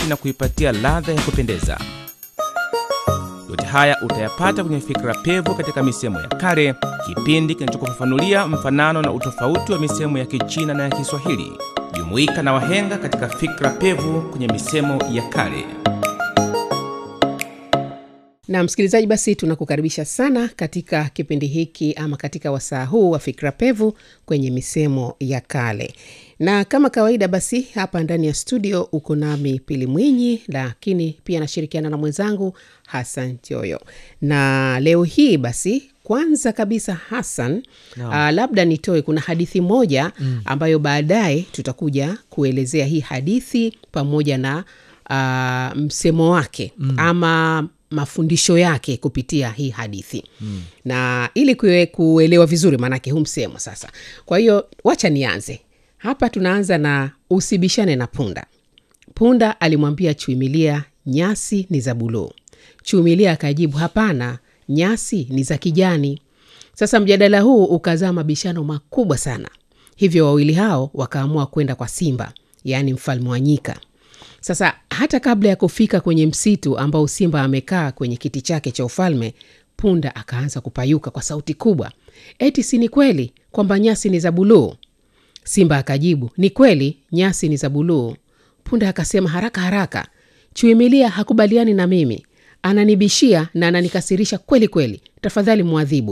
na kuipatia ladha ya kupendeza. Yote haya utayapata kwenye Fikra Pevu katika misemo ya kale, kipindi kinachokufafanulia mfanano na utofauti wa misemo ya Kichina na ya Kiswahili. Jumuika na wahenga katika Fikra Pevu kwenye misemo ya kale. na msikilizaji basi tunakukaribisha sana katika kipindi hiki ama katika wasaa huu wa fikra pevu kwenye misemo ya kale na kama kawaida basi hapa ndani ya studio uko nami pili mwinyi lakini pia nashirikiana na mwenzangu hasan tioyo na leo hii basi kwanza kabisa hasan no. uh, labda nitoe kuna hadithi moja mm. ambayo baadaye tutakuja kuelezea hii hadithi pamoja na uh, msemo wake mm. ama mafundisho yake kupitia hii hadithi mm. na ili kue, kuelewa vizuri maanake huu msemo sasa kwa hiyo wacha nianze hapa tunaanza na usibishane na punda punda alimwambia chuimilia nyasi ni za buluu chuimilia akajibu hapana nyasi ni za kijani sasa mjadala huu ukazaa mabishano makubwa sana hivyo wawili hao wakaamua kwenda kwa simba yaani mfalme wa nyika sasa hata kabla ya kufika kwenye msitu ambao simba amekaa kwenye kiti chake cha ufalme punda akaanza kupayuka kwa sauti kubwa eti si ni kweli kwamba nyasi ni za buluu simba akajibu ni kweli nyasi ni za buluu punda akasema haraka haraka chuimilia hakubaliani na mimi ananibishia na ananikasirisha kweli kweli tafadhali mwadhibu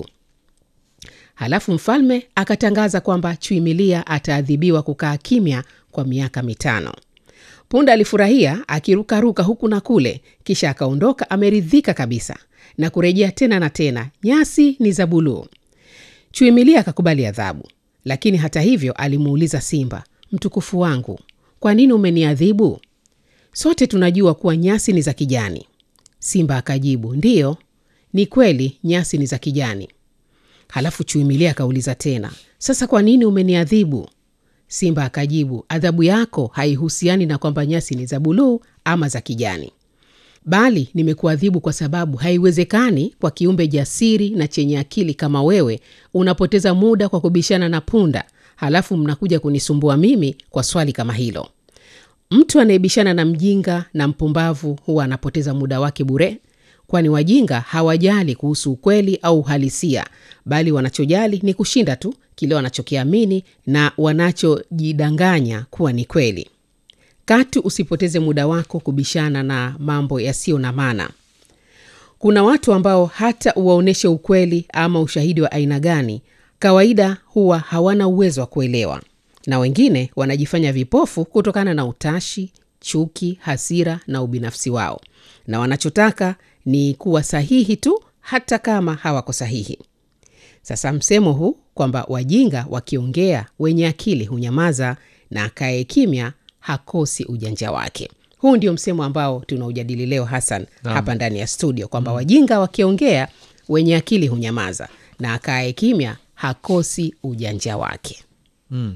halafu mfalme akatangaza kwamba chuimilia ataadhibiwa kukaa kimya kwa miaka mitano punda alifurahia akirukaruka huku na kule kisha akaondoka ameridhika kabisa na kurejea tena na tena nyasi ni za buluu chuimilia akakubali adhabu lakini hata hivyo alimuuliza simba mtukufu wangu kwa nini umeniadhibu sote tunajua kuwa nyasi ni za kijani simba akajibu ndiyo ni kweli nyasi ni za kijani halafu chuimilia akauliza tena sasa kwa nini umeniadhibu simba akajibu adhabu yako haihusiani na kwamba nyasi ni za buluu ama za kijani bali nimekuadhibu kwa sababu haiwezekani kwa kiumbe jasiri na chenye akili kama wewe unapoteza muda kwa kubishana na punda halafu mnakuja kunisumbua mimi kwa swali kama hilo mtu anayebishana na mjinga na mpumbavu huwa anapoteza muda wake bure kwani wajinga hawajali kuhusu ukweli au uhalisia bali wanachojali ni kushinda tu kile wanachokiamini na wanachojidanganya kuwa ni kweli katu usipoteze muda wako kubishana na mambo yasiyo na maana kuna watu ambao hata uwaonyeshe ukweli ama ushahidi wa aina gani kawaida huwa hawana uwezo wa kuelewa na wengine wanajifanya vipofu kutokana na utashi chuki hasira na ubinafsi wao na wanachotaka ni kuwa sahihi tu hata kama hawako sahihi sasa msemo huu kwamba wajinga wakiongea wenye akili hunyamaza na akaye kimya hakosi ujanja wake huu ndio msemo ambao tunaujadili leo hasan Naam. hapa ndani ya studio kwamba wajinga wakiongea wenye akili hunyamaza na akaye kimya hakosi ujanja wake Mm.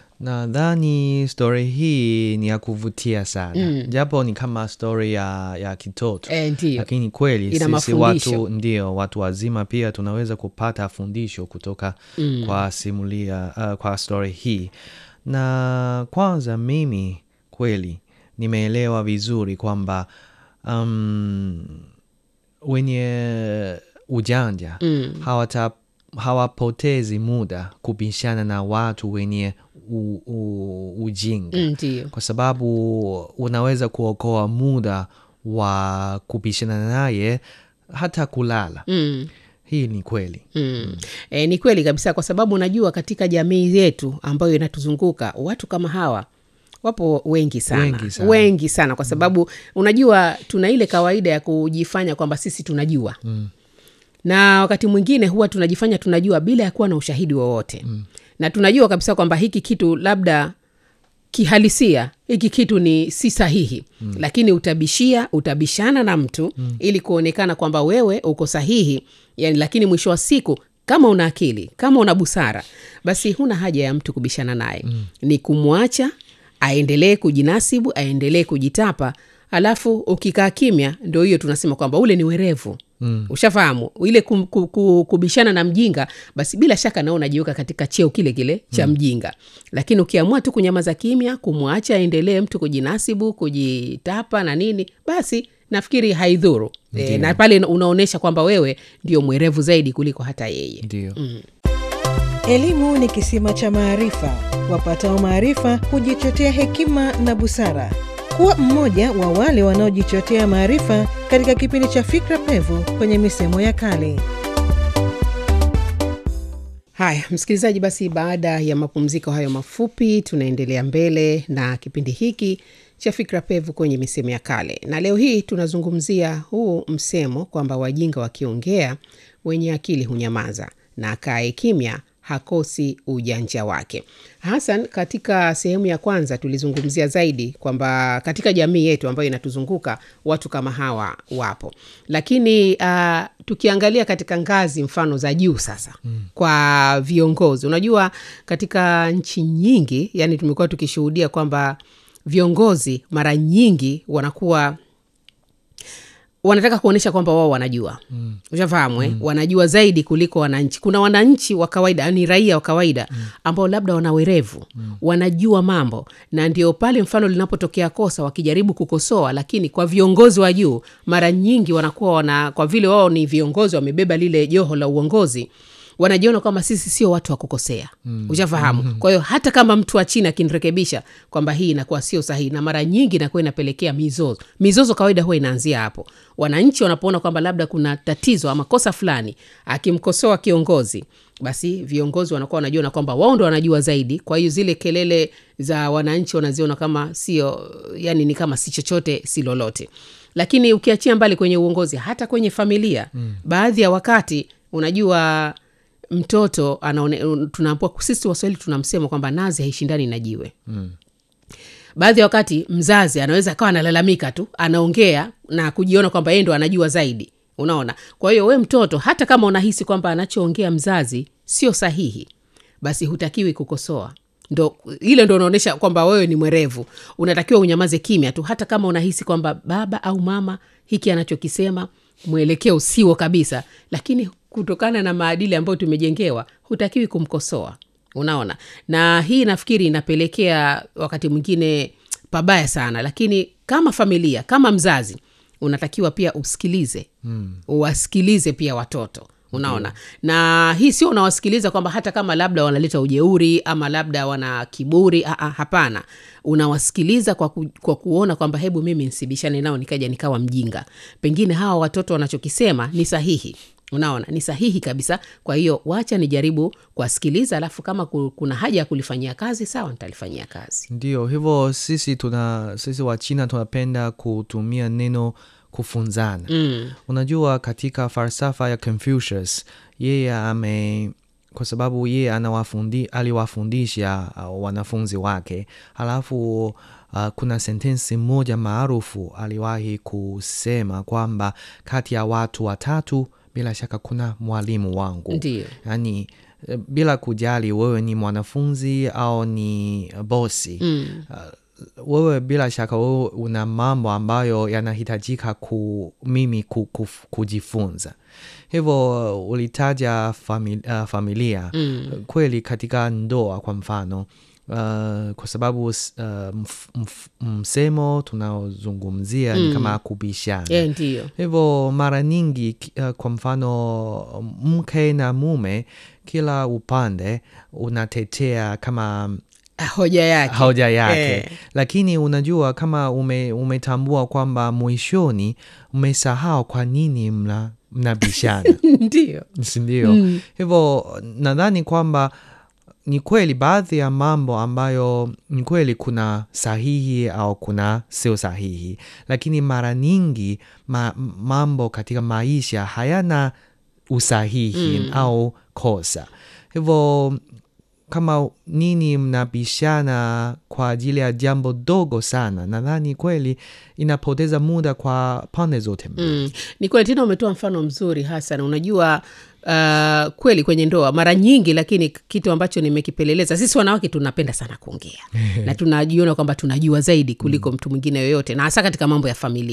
nadhani stori hii ni ya kuvutia sana mm. japo ni kama stori ya, ya kitoto e, ndio lakini kweli Ina sisi mafundisho. watu ndio watu wazima pia tunaweza kupata fundisho kutoka mm. kwa simulia uh, kwa story hii na kwanza mimi kweli nimeelewa vizuri kwamba um, wenye ujanja mm. hawata hawapotezi muda kubishana na watu wenye u, u, ujinga Mm, ndio kwa sababu unaweza kuokoa muda wa kubishana naye hata kulala mm. hii ni kweli Mm. E, ni kweli kabisa kwa sababu unajua katika jamii yetu ambayo inatuzunguka watu kama hawa wapo wengi sana Wengi sana. wengi sana kwa sababu unajua tuna ile kawaida ya kujifanya kwamba sisi tunajua mm. na wakati mwingine huwa tunajifanya tunajua bila ya kuwa na ushahidi wowote mm. na tunajua kabisa kwamba hiki kitu labda kihalisia hiki kitu ni si sahihi mm. lakini utabishia utabishana na mtu mm. ili kuonekana kwamba wewe uko sahihi yani, lakini mwisho wa siku kama una akili kama una busara basi huna haja ya mtu kubishana naye mm. ni kumwacha aendelee kujinasibu aendelee kujitapa alafu ukikaa kimya ndo hiyo tunasema kwamba ule ni werevu mm. ushafahamu ile kum, ku, ku, kubishana na mjinga basi bila shaka nao unajiweka katika cheo kile kile cha mm. mjinga lakini ukiamua tu kunyamaza kimya kumwacha aendelee mtu kujinasibu kujitapa na nini basi nafikiri haidhuru e, na pale unaonyesha kwamba wewe ndio mwerevu zaidi kuliko hata yeye ndio Elimu ni kisima cha maarifa. Wapatao maarifa hujichotea hekima na busara. Kuwa mmoja wa wale wanaojichotea maarifa katika kipindi cha Fikra Pevu kwenye misemo ya kale. haya msikilizaji basi baada ya mapumziko hayo mafupi tunaendelea mbele na kipindi hiki cha fikra pevu kwenye misemo ya kale na leo hii tunazungumzia huu msemo kwamba wajinga wakiongea wenye akili hunyamaza na akae kimya hakosi ujanja wake hasan katika sehemu ya kwanza tulizungumzia zaidi kwamba katika jamii yetu ambayo inatuzunguka watu kama hawa wapo lakini uh, tukiangalia katika ngazi mfano za juu sasa mm. kwa viongozi unajua katika nchi nyingi yani tumekuwa tukishuhudia kwamba viongozi mara nyingi wanakuwa wanataka kuonyesha kwamba wao wanajua mm. ushafahamu mm. wanajua zaidi kuliko wananchi kuna wananchi wa kawaida ni raia wa kawaida mm. ambao labda wana werevu mm. wanajua mambo na ndio pale mfano linapotokea kosa wakijaribu kukosoa lakini kwa viongozi wa juu mara nyingi wanakuwa wana kwa vile wao ni viongozi wamebeba lile joho la uongozi wanajiona kwamba sisi sio watu wa kukosea mm. ushafahamu mm-hmm. kwa hiyo hata kama mtu wa chini akinirekebisha kwamba hii inakuwa sio sahihi na mara nyingi inakuwa inapelekea mizozo mizozo kawaida huwa inaanzia hapo wananchi wanapoona kwamba labda kuna tatizo ama kosa fulani akimkosoa kiongozi basi viongozi wanakuwa wanajiona kwamba wao ndo wanajua zaidi kwa hiyo zile kelele za wananchi wanaziona kama sio yani ni kama si chochote si lolote lakini ukiachia mbali kwenye uongozi hata kwenye familia mm. baadhi ya wakati unajua mtoto anaone tunaambua sisi waswahili tunamsema kwamba nazi haishindani na jiwe mm. baadhi ya wakati mzazi anaweza akawa analalamika tu anaongea na kujiona kwamba yeye ndo anajua zaidi unaona kwa hiyo we mtoto hata kama unahisi kwamba anachoongea mzazi sio sahihi basi hutakiwi kukosoa ndo ile ndo unaonyesha kwamba wewe ni mwerevu unatakiwa unyamaze kimya tu hata kama unahisi kwamba baba au mama hiki anachokisema mwelekeo siwo kabisa lakini kutokana na maadili ambayo tumejengewa hutakiwi kumkosoa unaona na hii nafikiri inapelekea wakati mwingine pabaya sana lakini kama familia kama mzazi unatakiwa pia usikilize mm. uwasikilize pia watoto unaona mm. na hii sio unawasikiliza kwamba hata kama labda wanaleta ujeuri ama labda wana kiburi Aa, hapana unawasikiliza kwa, ku, kwa kuona kwamba hebu mimi nsibishane nao nikaja nikawa mjinga pengine hawa watoto wanachokisema ni sahihi unaona ni sahihi kabisa kwa hiyo wacha nijaribu kuwasikiliza alafu kama kuna haja ya kulifanyia kazi sawa nitalifanyia kazi ndio hivyo sisi tuna sisi wa china tunapenda kutumia neno kufunzana mm. unajua katika falsafa ya confucius yeye ame kwa sababu yeye anawafundi, aliwafundisha uh, wanafunzi wake halafu uh, kuna sentensi moja maarufu aliwahi kusema kwamba kati ya watu watatu bila shaka kuna mwalimu wangu Ndiyo. yaani bila kujali wewe ni mwanafunzi au ni bosi mm. uh, wewe bila shaka wewe una mambo ambayo yanahitajika ku, mimi ku, ku, kujifunza hivyo ulitaja famili, uh, familia Mm. kweli katika ndoa kwa mfano Uh, kwa sababu uh, mf, mf, msemo tunaozungumzia ni Mm. kama kubishana e, ndiyo hivyo mara nyingi ki- uh, kwa mfano mke na mume kila upande unatetea kama Ah, hoja yake hoja yake Eh. lakini unajua kama ume, umetambua kwamba mwishoni umesahau kwa nini mna mnabishana ndiyo sindio Mm. hivyo nadhani kwamba ni kweli baadhi ya mambo ambayo ni kweli kuna sahihi au kuna sio sahihi lakini mara nyingi ma, mambo katika maisha hayana usahihi Mm. au kosa hivyo kama nini mnabishana kwa ajili ya jambo dogo sana nadhani kweli inapoteza muda kwa pande zote mbili mm. ni kweli tena umetoa mfano mzuri hasan unajua uh, kweli kwenye ndoa mara nyingi lakini kitu ambacho nimekipeleleza sisi wanawake tunapenda sana kuongea na tunajiona kwamba tunajua zaidi kuliko mtu mwingine yoyote na hasa katika mambo ya familia